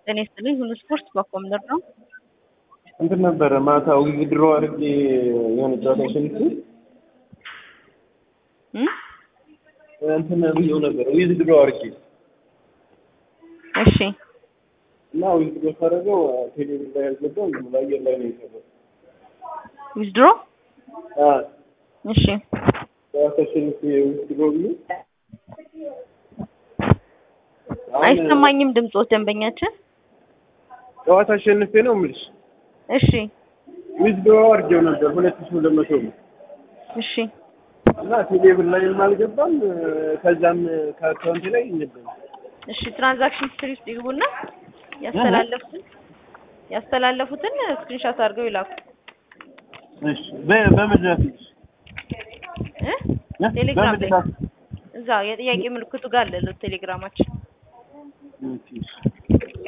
ጤና ይስጥልኝ። ሁሉ ስፖርት በኮምደር ነው። እንትን ነበረ ማታ ዊዝድሮ አድርጌ የሆነ ጨዋታ ሽንት እም? እንትን ብዬው ነበር ዊዝድሮ አድርጌ እሺ እና ዊዝድሮ ሳደርገው ቴሌቪዥን ላይ ያልገባው ዝም ብሎ አየር ላይ ነው የቀረው። ዊዝድሮ አ እሺ ጨዋታ ሽንት ዊዝድሮ ብዬ አሁን አይሰማኝም ድምፆት ደንበኛችን። ጨዋታ አሸንፌ ነው የምልሽ እሺ ዊዝድሮ አድርጌው ነበር ሁለት ሺህ ሁለት መቶ ነው እሺ እና ቴሌብር ላይም አልገባም ከዛም ከአካውንት ላይ ይነበል እሺ ትራንዛክሽን ሂስትሪ ውስጥ ይግቡና ያስተላለፉትን ያስተላለፉትን ስክሪንሾት አድርገው ይላኩ እሺ በ- በመድረስ እ ቴሌግራም ላይ በመድረስ እዛ የጥያቄ ምልክቱ ጋር አለ ቴሌግራማችን ኦኬ